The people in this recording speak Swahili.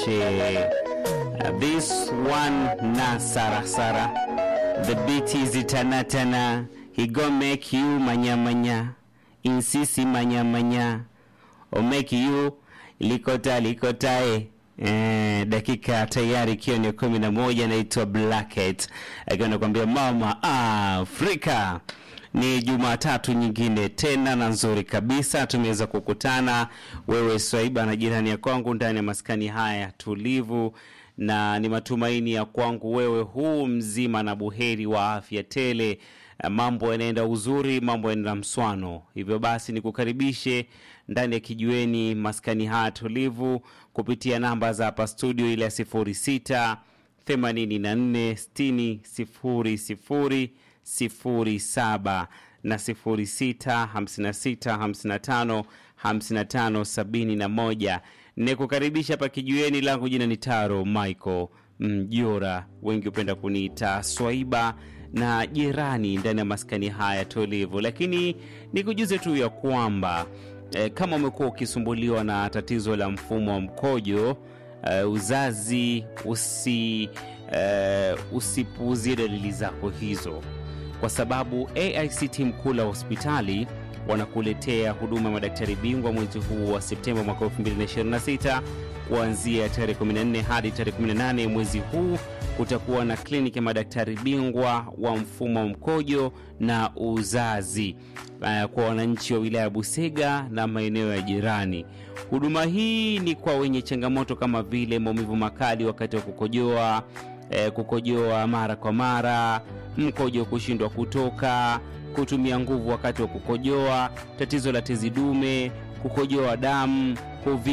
tukaribishe uh, this one na sarasara the beat is tanatana he go make you manyamanya insisi manyamanya o make you likota likotae Eh, dakika tayari ikiwa ni kumi na moja naitwa Blacket akiwa nakwambia mama Afrika. Ni Jumatatu nyingine tena na nzuri kabisa, tumeweza kukutana wewe Swaiba na jirani ya kwangu ndani ya maskani haya tulivu, na ni matumaini ya kwangu wewe huu mzima na buheri wa afya tele. Eh, Mambo yanaenda uzuri, mambo yanaenda mswano. Hivyo basi nikukaribishe ndani ya kijiweni maskani haya tulivu kupitia namba za hapa studio ile ya sifuri sita themanini na nne sitini sifuri sifuri sifuri saba na sifuri sita hamsini na sita hamsini na tano hamsini na tano sabini na moja nikukaribisha hapa kijiweni langu jina ni taro michael mjora wengi hupenda kuniita swaiba na jirani ndani ya maskani haya tulivu lakini nikujuze tu ya kwamba eh, kama umekuwa ukisumbuliwa na tatizo la mfumo wa mkojo eh, uzazi usi eh, usipuuzie dalili zako hizo kwa sababu aict mkuu la hospitali wanakuletea huduma ya madaktari bingwa mwezi huu wa septemba mwaka 2026 kuanzia tarehe 14 hadi tarehe 18 mwezi huu kutakuwa na kliniki ya madaktari bingwa wa mfumo wa mkojo na uzazi uh, kwa wananchi wa wilaya ya Busega na maeneo ya jirani. Huduma hii ni kwa wenye changamoto kama vile maumivu makali wakati wa kukojoa, eh, kukojoa mara kwa mara, mkojo kushindwa kutoka, kutumia nguvu wakati wa kukojoa, tatizo la tezi dume, kukojoa damu, kuvi